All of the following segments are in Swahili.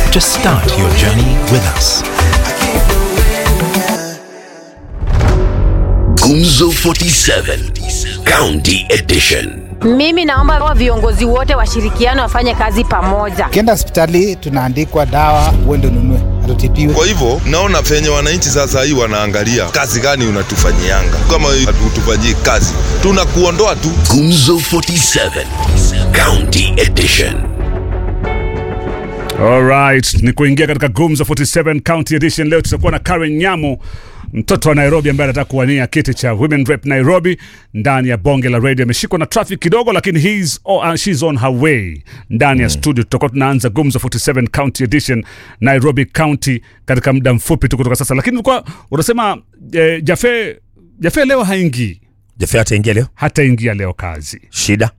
Just start your journey with us. Gumzo 47 County Edition. Mimi naomba wa viongozi wote washirikiane wafanye kazi pamoja. Ukienda hospitali tunaandikwa dawa, uende ununue, hatutibiwe. Kwa hivyo naona venye wananchi sasa hii wanaangalia kazi gani unatufanyianga. Kama hatutufanyii kazi, tunakuondoa tu. Gumzo 47 County Edition. Alright, ni kuingia katika Gumzo 47 County Edition. Leo tutakuwa na Karen Nyamu, mtoto wa Nairobi ambaye anataka kuwania kiti cha Women Rep Nairobi ndani ya bonge la radio. Ameshikwa na traffic kidogo, lakini he's, oh, uh, she's on her way ndani ya studio. Tutakuwa tunaanza Gumzo 47 County Edition Nairobi County katika muda mfupi tu kutoka sasa, lakini ulikuwa unasema eh, Jafe Jafe leo haingii, Jaffe ataingia leo, hataingia leo kazi. shida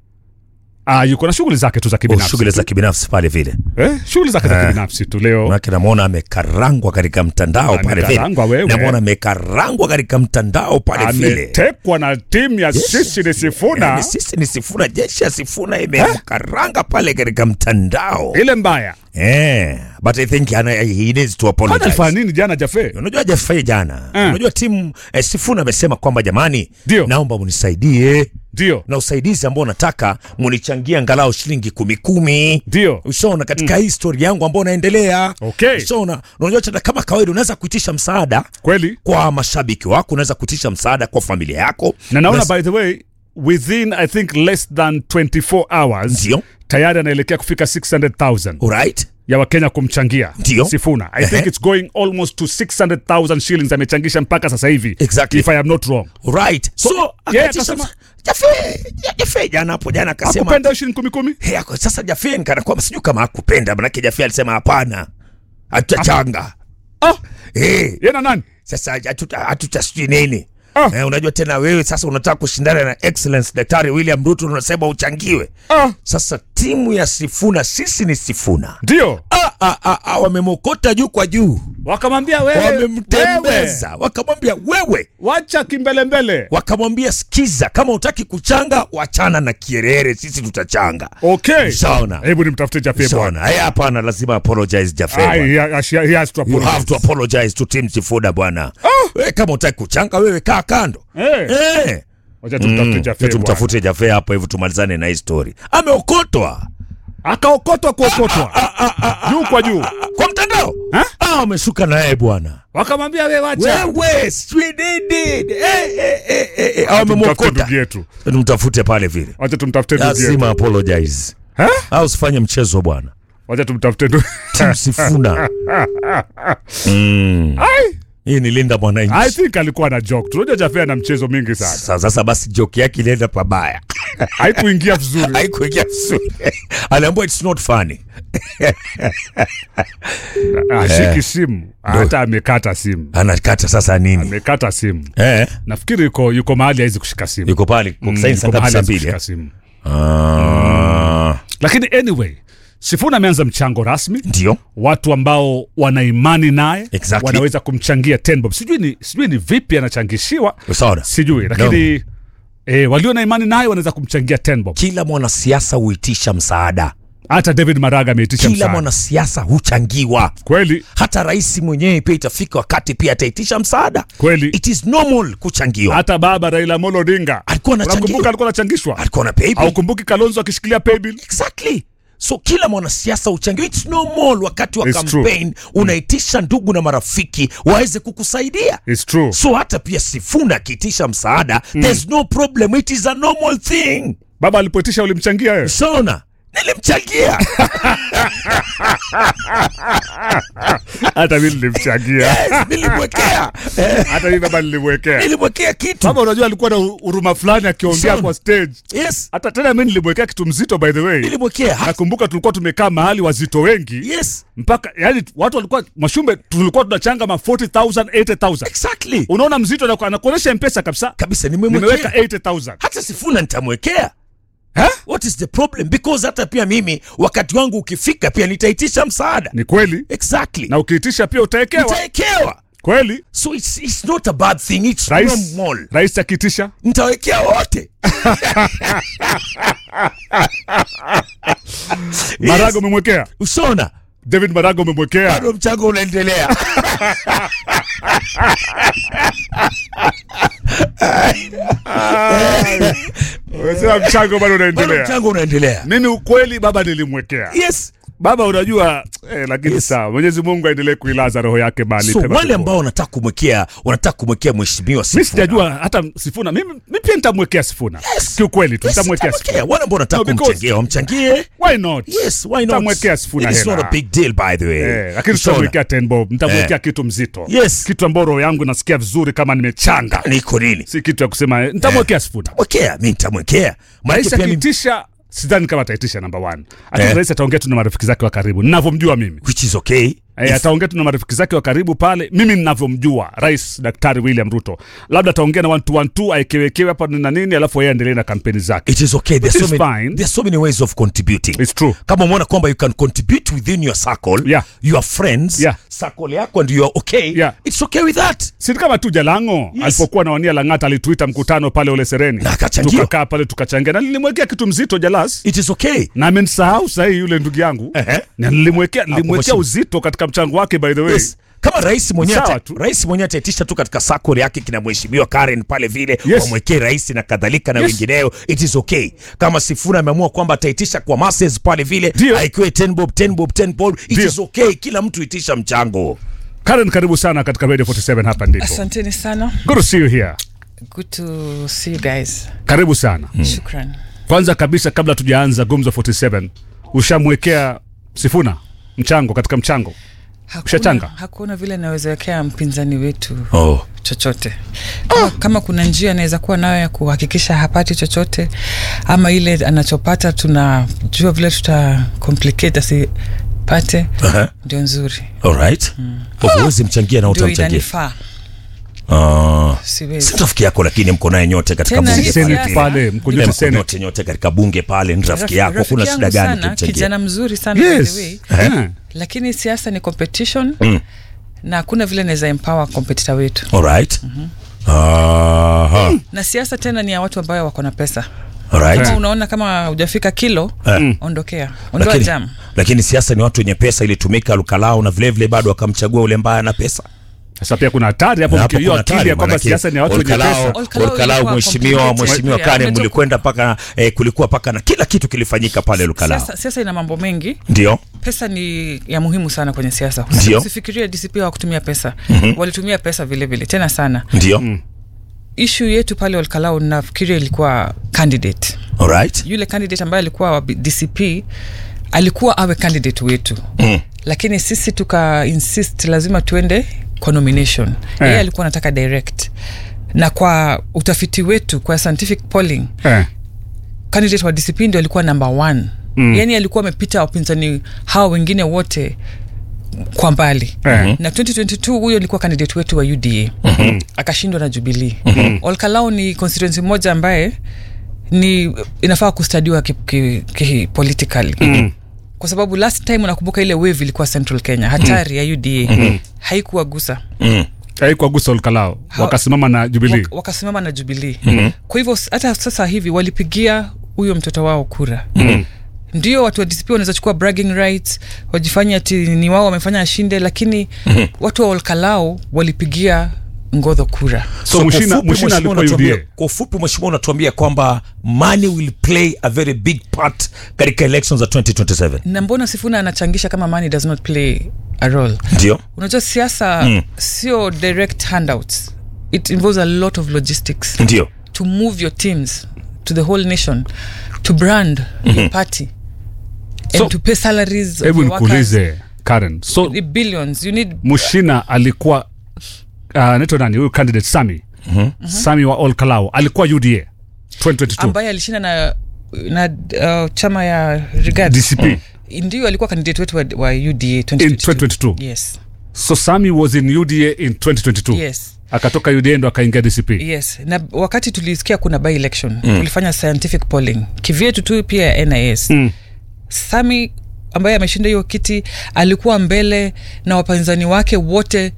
Ah, yuko na shughuli zake tu za Oh, kibinafsi shughuli tu. za kibinafsi pale vile, eh, shughuli zake za kibinafsi tu leo manake namwona amekarangwa katika mtandao pale vile, Amekarangwa wewe. namwona amekarangwa katika mtandao pale vile. ametekwa na timu ya Yes. sisi ni Sifuna Yaani sisi ni Sifuna, jeshi ya Sifuna imemkaranga pale katika mtandao ile mbaya. eh, but I think ana, he needs to Kwani alifanya apologize. nini jana Jafe? Unajua Jaffe jana, Eh. unajua timu eh, Sifuna amesema kwamba jamani, Ndio. naomba munisaidie Ndio, na usaidizi ambao nataka munichangie angalau shilingi kumi kumi ndio, ushaona katika hii story yangu ambao naendelea Okay. ushaona unajua tena kama kawaida unaweza kuitisha msaada kweli. kwa mashabiki wako unaweza kuitisha msaada kwa familia yako Na naona Unaweza- by the way within I think less than 24 hours Ndio. tayari anaelekea kufika 600,000 alright ya Wakenya kumchangia Ndio. Sifuna. I Ehe. think it's going almost to 600,000 shillings amechangisha mpaka sasa hivi Exactly. if I am not wrong. alright so, yeye akaitisha akasema- msa- Jaffe Jaffe jana hapo jana akasema Akupenda shilingi kumi kumi? hey, ako- sasa Jaffe nikana kwamba sijui kama hakupenda manake Jaffe alisema hapana hatutachanga Ah, hey, yeye na nani? sasa hatuta- hatutasijui nini Ah. Eh, unajua tena wewe sasa unataka kushindana na excellence daktari William Ruto unasema uchangiwe Ah, sasa timu ya Sifuna sisi ni Sifuna ndio. ah, ah, ah, ah, wamemokota juu kwa juu Wakamwambia wewe, wewe wamemtembeza wakamwambia wewe wacha kimbelembele. wakamwambia sikiza kama utaki kuchanga wachana na kierere sisi tutachanga Okay. Shaona. Hebu nimtafute Jafe bwana. Shaona, haya hapana lazima apologize Jaffe Ah, bwana. he, he, he has to you apologize. have to apologize to team Sifuda bwana wewe kama utaki kuchanga wewe kaa kando Eh. eh Wacha tumtafute Mm, Jafe. tumtafute Jaffe hapo hivyo tumalizane na hii story ameokotwa bwana. Akaokotwa kuokotwa. Juu kwa juu. kwa mtandao Ha? ah wameshuka naye bwana Wakamwambia wewe wacha. wewe sweet did eh eh eh eh eh Tumtafute wamemokota ndugu yetu. tumtafute pale vile Wacha tumtafute ndugu yetu. lazima apologize Ha? au usifanye mchezo bwana Wacha tumtafute ndugu. Team Sifuna mm. Ai, hii ni linda I mwananchi think alikuwa na joke. Tunajua Jafe ana mchezo mingi sana. Sa- sasa basi joke yake ilienda pabaya Haikuingia vizuri. haikuingia vizuri aliambiwa it's not funny Ashiki simu. Hata amekata simu. anakata sasa nini Amekata simu. eh Nafikiri yuko yuko mahali hawezi kushika simu. yuko pale kwa Mm, kusaini saa yuko ngapi mahali saa hawezi mbili eh? kushika simu. Ah, Lakini anyway, Sifuna ameanza mchango rasmi. ndio watu ambao wana imani naye Exactly. wanaweza kumchangia 10 bob. Sijui ni, sijui ni vipi anachangishiwa, sawa sijui lakini eh, walio na imani naye wanaweza kumchangia 10 bob. kila mwanasiasa huitisha msaada Hata David Maraga ameitisha kila msaada mwanasiasa huchangiwa kweli hata rais mwenyewe pia itafika wakati pia ataitisha msaada kweli. it is normal kuchangiwa Hata baba Raila Amolo Odinga alikuwa anachangiwa unakumbuka, alikuwa anachangishwa. alikuwa na pay bill. Au kumbuki Kalonzo akishikilia paybill? exactly so kila mwanasiasa uchangiwa its normal wakati wa It's true. campaign unaitisha ndugu na marafiki waweze kukusaidia It's true. so hata pia sifuna akiitisha msaada there's no problem it is a normal thing Baba alipoitisha ulimchangia wewe? shona nilimchangia Hata mimi nilimchangia, yes, nilimwekea Eh, hata mimi baba nilimwekea. nilimwekea kitu Baba unajua alikuwa na huruma fulani akiongea Sana. kwa stage. yes Hata tena mimi nilimwekea kitu mzito by the way. nilimwekea Ha- Nakumbuka tulikuwa tumekaa mahali wazito wengi yes mpaka yani watu walikuwa Mwashumbe, tulikuwa tunachanga ma 40000 80000 exactly unaona mzito anaku- anakuonyesha mpesa kabisa, kabisa nimeweka nimemwekea 80000 hata sifuna nitamwekea Eh? what is the problem because hata pia mimi wakati wangu ukifika pia nitaitisha msaada Ni kweli, exactly na ukiitisha pia utaekewa nitawekewa kweli. so it's, it's not a bad thing it's Rais, normal rais akiitisha nitawekea wote Maraga umemwekea usona David Maraga umemwekea bado mchango unaendelea umesema mchango bado bado unaendelea. mchango unaendelea Mimi ukweli baba nilimwekea yes baba, unajua eh, lakini sawa, Mwenyezi Mungu aendelee kuilaza roho yake mahali so pema wale peponi. ambao wanataka kumwekea wanataka kumwekea mheshimiwa mi Sifuna. sijajua hata Sifuna, mimi mi pia nitamwekea Sifuna Yes. kiukweli tu Yes, nitamwekea nitamwekea. Sifuna. wale ambao wanataka No, because- kumchangia wamchangie Why not? yes why not Nitamwekea Sifuna It is hela. not a big deal by the way Eh, lakini It's not. tutamwekea ten bob, nitamwekea Eh. kitu mzito, Yes. kitu ambao roho yangu nasikia vizuri kama nimechanga, niko nini si kitu ya kusema eh, nitamwekea Sifuna. mwekea mi nitamwekea Maanake Rais pia mimi- akiitisha, sidhani kama ataitisha namba one. Lakini Eh. rais ataongea tu na marafiki zake wa karibu, ninavyomjua mimi which is okay E, ataongea tu na marafiki zake wa karibu pale, mimi ninavyomjua rais Daktari William Ruto, labda ataongea na one two one two, aekewekewe hapa na nini, alafu yeye aendelee na kampeni zake. it is okay there's Which so is many, fine. there's so many ways of contributing It's true. kama umeona kwamba you can contribute within your circle Yeah. your friends Yeah. circle yako and you are okay Yeah. it's okay with that si kama tu Jalango Yes. alipokuwa na wania Lang'ata alituita mkutano pale Ole Sereni, Na akachangia. tukakaa pale tukachangia, na nilimwekea kitu mzito Jalas, it is okay na amenisahau sahii yule ndugu yangu Ehe. na nilimwekea nilimwekea mheshimiwa. uzito katika mchango wake by the way yes. kama rais mwenyewe Sawa ata- tu. rais mwenyewe ataitisha tu katika sakol yake kina mheshimiwa Karen pale vile Yes. wamwekee rais na kadhalika na Yes. wengineo it is okay kama Sifuna ameamua kwamba ataitisha kwa masses pale vile Ndio. aikiwe 10 bob 10 bob 10 bob it Ndio. is okay kila mtu itisha mchango Karen, karibu sana katika Radio 47 hapa ndipo. Asanteni sana. Good to see you here. Good to see you guys. Karibu sana. Shukran. Kwanza kabisa kabla tujaanza Gumzo 47, ushamwekea Sifuna mchango katika mchango? Ushachanga? Hakuna, hakuna vile nawezawekea mpinzani wetu oh. chochote kama, kama kuna njia anaweza kuwa nayo ya kuhakikisha hapati chochote ama ile anachopata tunajua vile tuta complicate asipate Aha. ndio nzuri alright huwezi mchangia na ndio utamchangia inanifaa Ah. siwezi si rafiki yako lakini mko naye nyote katika Tena bunge hii Senate siasa- pale, mko Eh, nyote mko Senate. nyote nyote katika bunge pale ni rafiki yako Rafiki kuna yangu shida gani sana, kumchangia kijana mzuri sana by the Yes. way. Eh. lakini siasa ni competition Mm. na hakuna vile naweza empower competitor wetu alright Aha. na siasa tena ni ya watu ambayo wako na pesa alright kama unaona kama hujafika kilo Eh. ondokea ondoa lakini, jam lakini siasa ni watu wenye pesa ilitumika lukalao na vilevile bado wakamchagua ule mbaya na pesa Sasa pia kuna hatari hapo, Na hapo mkiwa kuna akili ya hatari, kwamba manake siasa ni ya watu wenye Olkalao- pesa. Olkalao Olkalao ilikuwa mheshimiwa complicated. mheshimiwa Yeah, Karen umetoka- mlikwenda paka eh, kulikuwa paka na kila kitu kilifanyika pale lukalao siasa, siasa ina mambo mengi ndio pesa ni ya muhimu sana kwenye siasa Ndio. usifikirie dcp hawakutumia pesa mm-hmm. walitumia pesa vile vile tena sana ndio ishu yetu pale olkalau nafikiria ilikuwa candidate alright yule candidate ambaye alikuwa wa dcp alikuwa awe candidate wetu Mm. lakini sisi tuka insist lazima tuende kwa nomination yeye Eh. alikuwa anataka direct na kwa utafiti wetu kwa scientific polling Eh. candidate wa dcp ndio alikuwa number one mm. yani alikuwa amepita wapinzani hawa wengine wote kwa mbali Eh. na 2022 huyo alikuwa candidate wetu wa uda mm-hmm. akashindwa na jubilii mm-hmm. olkalau ni constituency moja ambaye ni inafaa kustadiwa ki, ki, ki politically mm kwa sababu last time unakumbuka ile wave ilikuwa central kenya hatari ya uda mm-hmm. haikuwa gusa mm. Haikuwa gusa Olkalao, wakasimama na Jubilee. Wak- wakasimama na jubilii mm-hmm. kwa hivyo s- hata sasa hivi walipigia huyo mtoto wao kura mm-hmm ndio watu wa dcp wanaweza chukua bragging rights wajifanya ati ni wao wamefanya ashinde lakini mm-hmm. watu wa olkalao walipigia ngodho kura So kwa Mushina- ufupi, Mushina mheshimiwa alikuwa unatuambia- UDA. kwa ufupi mheshimiwa unatuambia kwamba money will play a very big part katika elections za 2027 na mbona sifuna anachangisha kama money does not play a role ndio unajua siasa mm. sio direct handouts it involves a lot of logistics ndio to move your teams to the whole nation to brand mm-hmm. your party and So, to pay salaries of Hebu your workers. nikuulize Karen, so The billions you need Mushina alikuwa uh, anaitwa nani huyu candidate Sami mm-hmm. Sami wa Olkalao alikuwa UDA 2022 ambaye alishinda na na uh, chama ya Rigad DCP ndio alikuwa candidate wetu wa, wa UDA in 2022. 2022 Yes. so Sami was in UDA in 2022 Yes. akatoka UDA ndo akaingia DCP yes na wakati tulisikia kuna by election mm. tulifanya scientific polling kivyetu tu pia ya nis mm. sami ambaye ameshinda hiyo kiti alikuwa mbele na wapinzani wake wote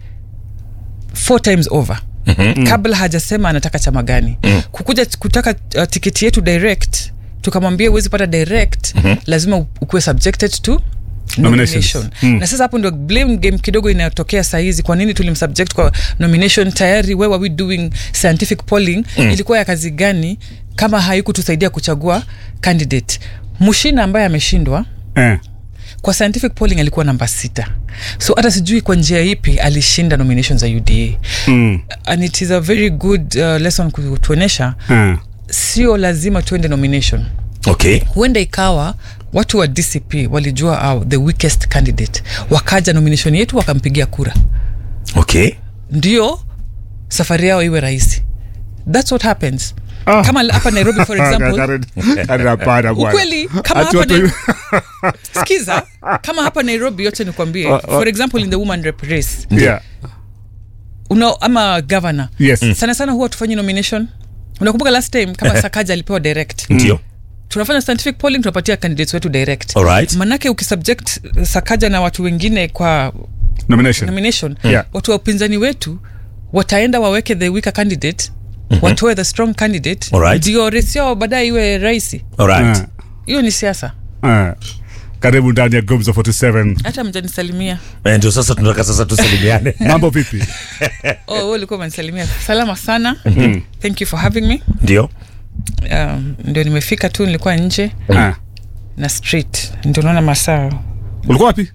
four times over mm-hmm. kabla hajasema anataka chama gani mm. kukuja kutaka uh, tiketi yetu direct tukamwambia huwezi pata direct mm-hmm. lazima u- ukuwe subjected to Nominations. nomination Mm. na sasa hapo ndio blame game kidogo inayotokea sahizi kwa nini tulimsubject kwa nomination tayari where were we doing scientific polling mm. ilikuwa ya kazi gani kama haikutusaidia kuchagua candidate mushina ambaye ameshindwa eh. kwa scientific polling alikuwa namba sita so hata sijui kwa njia ipi alishinda nomination za uda mm. and it is a very good uh, lesson kutuonyesha eh. sio lazima tuende nomination okay huenda ikawa watu wa dcp walijua uh, the weakest candidate wakaja nomination yetu wakampigia kura okay ndio safari yao iwe rahisi thats what happens Ah. kama hapa nairobi for example Karen- Karen, hapana bwana. ukweli kama Ati hapa watu- Nai- skiza kama hapa nairobi yote nikwambie for example in the woman rep race Yeah. una, ama governor Yes. Mm. sana sana huwa tufanyi nomination unakumbuka last time kama sakaja alipewa direct ndio tunafanya scientific polling tunapatia candidates wetu direct Alright. manake ukisubject sakaja na watu wengine kwa Nomination. nomination Yeah. watu wa upinzani wetu wataenda waweke the weaker candidate mm-hmm. watoe the strong candidate Alright. ndio resi yao baadaye iwe rahisi alright Eh. hiyo ni siasa Eh. karibu ndani ya gumzo 47 hata mjanisalimia Eh, ndio sasa tunataka sasa tusalimiane mambo vipi oh, wewe ulikuwa umenisalimia salama sana thank you for having me ndio um, ndio nimefika tu nilikuwa nje Eh. na street ndio naona masaa ulikuwa wapi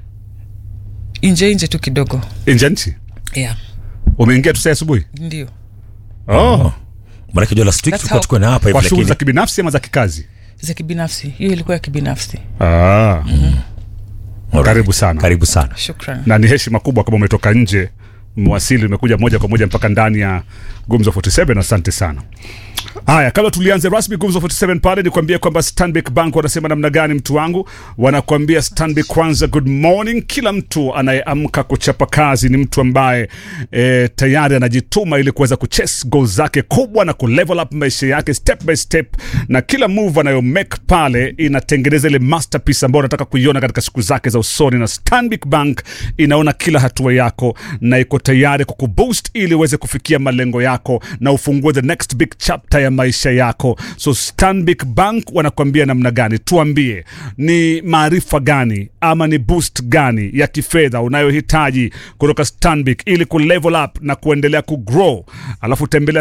nje nje tu kidogo nje ya nchi yeah umeingia tu saa asubuhi ndio oh. manake jua last week That's tulikuwa how- tukuwa na hapa hivi kwa shughuli za lakini kibinafsi ama za kikazi za kibinafsi hiyo ilikuwa ya kibinafsi ah. Alright. karibu sana karibu sana shukran na ni heshima kubwa kama umetoka nje mwasili umekuja moja kwa moja mpaka ndani ya gumzo 47 asante sana haya kabla tulianze rasmi gumzo 47 pale nikwambie kwamba stanbic bank wanasema namna gani mtu wangu wanakuambia stanbic kwanza good morning kila mtu anayeamka kuchapa kazi ni mtu ambaye e, tayari anajituma ili kuweza kuchase goal zake kubwa na kulevel up maisha yake step by step na kila move anayo make pale inatengeneza ile masterpiece ambayo unataka kuiona katika siku zake za usoni na stanbic bank inaona kila hatua yako na iko tayari kukuboost ili uweze kufikia malengo yako na ufungue the next big chapter ya maisha yako so stanbic bank wanakuambia namna gani tuambie ni maarifa gani ama ni boost gani ya kifedha unayohitaji kutoka stanbic ili kulevel up na kuendelea kugrow alafu tembelea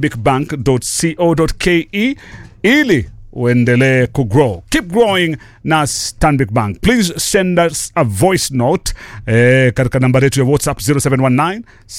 stanbicbank.co.ke ili uendelee kugrow keep growing na stanbic bank please send us a voice note eh, katika nambari yetu ya whatsapp 0719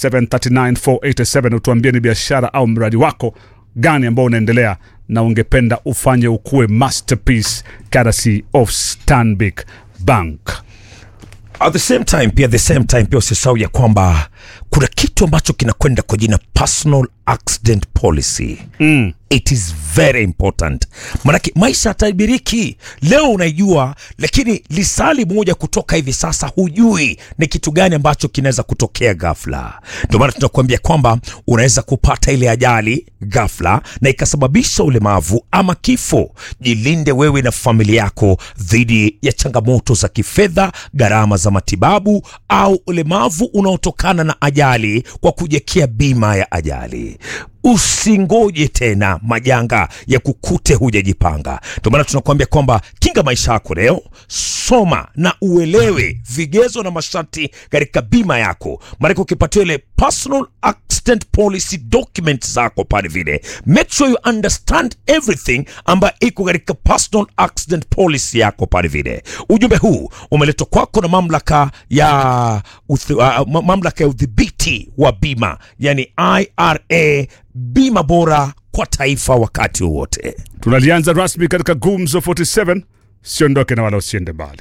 739487 utuambie ni biashara au mradi wako gani ambao unaendelea na ungependa ufanye ukuwe masterpiece courtesy of stanbic bank at the same time pia the same time pia usisahau ya kwamba kuna kitu ambacho kinakwenda kwa jina personal accident policy mm. it is very important manake maisha hatabiriki leo unaijua lakini lisali moja kutoka hivi sasa hujui ni kitu gani ambacho kinaweza kutokea ghafla ndio maana tunakuambia kwamba unaweza kupata ile ajali ghafla na ikasababisha ulemavu ama kifo jilinde wewe na familia yako dhidi ya changamoto za kifedha gharama za matibabu au ulemavu unaotokana na ajali kwa kujiekea bima ya ajali usingoje tena majanga ya kukute hujajipanga ndio maana tunakuambia kwamba kinga maisha yako leo soma na uelewe vigezo na masharti katika bima yako maanake ukipatiwa ile personal accident policy document zako pale vile make sure you understand everything ambayo iko katika personal accident policy yako pale vile ujumbe huu umeletwa kwako na mamlaka ya uthi, uh, ma- mamlaka ya udhibiti wa bima yani ira bima bora kwa taifa wakati wowote tunalianza rasmi katika gumzo 47 siondoke na wala usiende mbali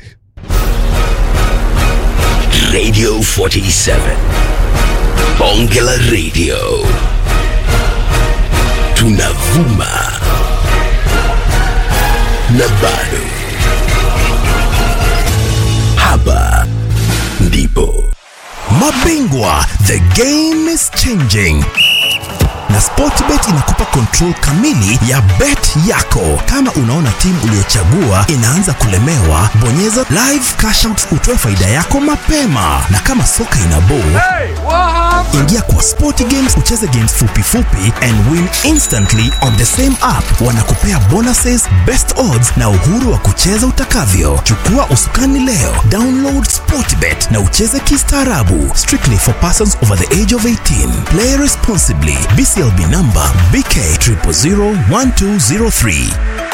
Radio 47. Bonge la Radio. Tunavuma. Na bado. Hapa ndipo. Mabingwa, the game is changing na Sportbet inakupa control kamili ya bet yako. Kama unaona timu uliyochagua inaanza kulemewa, bonyeza live cash out utoe faida yako mapema, na kama soka ina ball Ingia kwa Sporty Games ucheze games fupi fupi and win instantly on the same app. Wanakupea bonuses, best odds na uhuru wa kucheza utakavyo. Chukua usukani leo, download Sportbet na ucheze kistaarabu. Strictly for persons over the age of 18. Play responsibly. BCLB number BK 0001203.